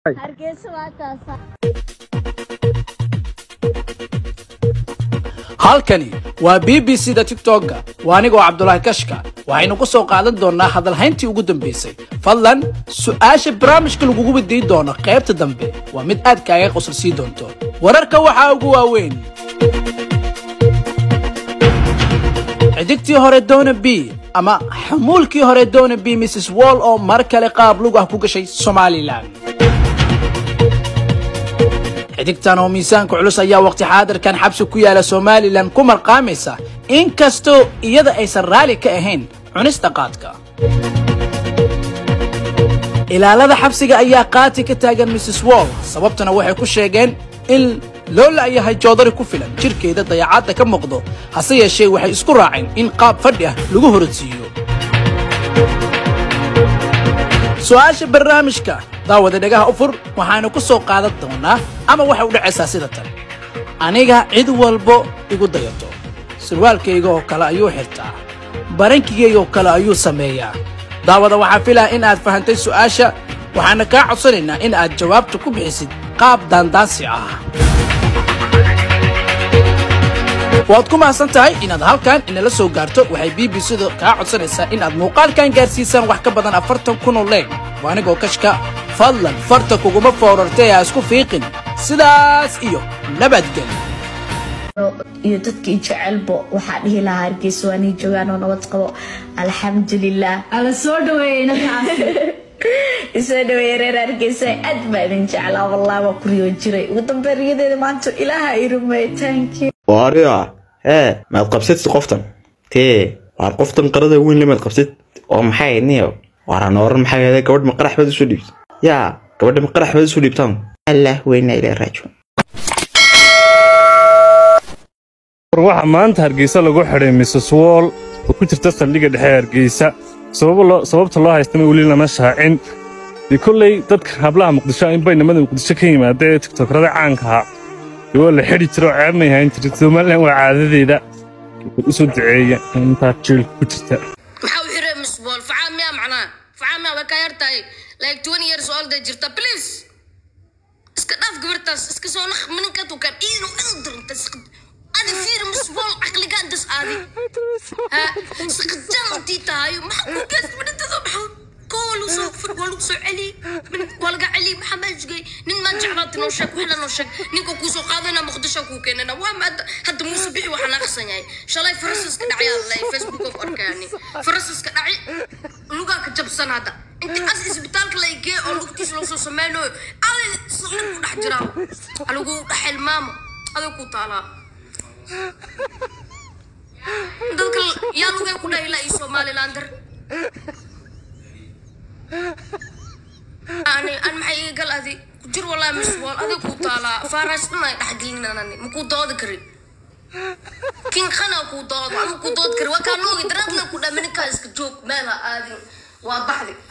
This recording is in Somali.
hargeysa waa taasa halkani waa b b c da tiktok-ga waa anigoo cabdulaahi kashka waxaynu ku soo qaadan doonnaa hadalhayntii ugu dambaysay fadlan su'aasha barnaamijka lagugu weydiin doono qaybta dambe waa mid aad kaaga qosol sii doonto wararka waxaa ugu waaweyn xidigtii hore dona b ama xamuulkii hore dona b mrs wall oo mar kale qaab lug ah ku gashay somalilan xidigtan oo miisaanka culus ayaa waqti xaadirkan xabsi ku yaala somalilan ku marqaamaysa inkastoo iyada aysan raalli ka ahayn cunista qaadka ilaalada xabsiga ayaa qaati ka taagan mrs wall sababtana waxay ku sheegeen in loo la'yahay joodari ku filan jirkeeda dayacadda ka muuqdo hase yeeshee waxay isku raaceen in qaab fadhi ah lagu horodsiiyo su'aasha barnaamijka daawada dhagaha u fur waxaanu ku soo qaadan doonaa ama waxay u dhacaysaa sida tan aniga cid walbo igu dayato surwaalkayga oo kale ayuu xirtaa barankigayga oo kale ayuu sameeyaa daawada waxaa filaa in aad fahantay su'aasha waxaana kaa codsanaynaa in aad jawaabta ku bixisid qaab daandaansi ah waad ku mahadsan tahay inaad halkan inala soo gaarto waxay b b c-da kaa codsanaysaa in aad muuqaalkan gaarsiisaan wax ka badan afartan kun oo leeg waa anigoo kashka fadlan farta kuguma foorartay ha isku fiiqin sidaas iyo nabadgelyo iyo dadkii jecelbo waxaa dhihi lahaa hargeysa waa nii joogaan oo nabad qabo alxamdulilah ala soo dhaweeyey inankaasi isoo dhaweeye reer hargeysa aad baa idin jeclaa wallah waa kuriyoo jiray ugu dambe riyadeeda maanta ilaaha i rumey thank you waariya hee maad qabsatid qoftan tee waar qoftan qarada weyn le maad qabsatid oo maxay niyo waaraan oran maxay ahday gabadh ma qarax baad usoo dhiibtay yaa gabadha ma qarax baad usoo dhiibtaan allah weyna ilaa raajo war waxaa maanta hargeysa lagu xidhay mrs wall oo ku jirta saldhigga dhexe ee hargeysa sababo loo- sababta loo haystana weli lama shaacin dee kolley dadka hablaha muqdisho in baynamada muqdisho ka yimaada ee tiktokrada caanka ahaa dee waa la xidhi jira oo ceeb may hayn jirin somalilan waa caadadeeda usoo duceeya intaa jiilka ku jirta maxaa u xiray misbool facaa miyaa macnaa facaa miyaa way ka yar tahay like twenty years old ay jirta please iska dhaaf gabartaas iska soo naq mininka tukan iinu inu diranta adi fiir misbool caqligaan das aadi ha saqajantii tahay maxaa ku gees midintada maxaa koo waa lagu soo fur waa lagu soo celi min waa laga celi maxaa maajigay nin maa jeclaati noo sheeg waxla noo sheeg ninka kuu soo qaadana muqdisho kuu keenana waa ma hadda hadda muuse bixi waxaan aqsan yahay shalay farasaska dhacyaa lay facebook of arkaani farasaska dhaci lugaa ka jabsan hadda inta as isbitaalka la igee oo lugtiis loo soo sameynayo adi nin ku dhex jiraa alagu dhex ilmaamo adag ku taalaa dadka yaa lugay ku dhahila iyo somalilander ani an maxay iga gal adi ku jir walaa misbool adig ku taalaa faaraas dhan ay dhexgelinanani makuu doodi karin kin khana kuu doodo ama kuu doodi karin waa kaa noogi daraadla ku dhaa mininkaa iska joog meela aadin waa baxdi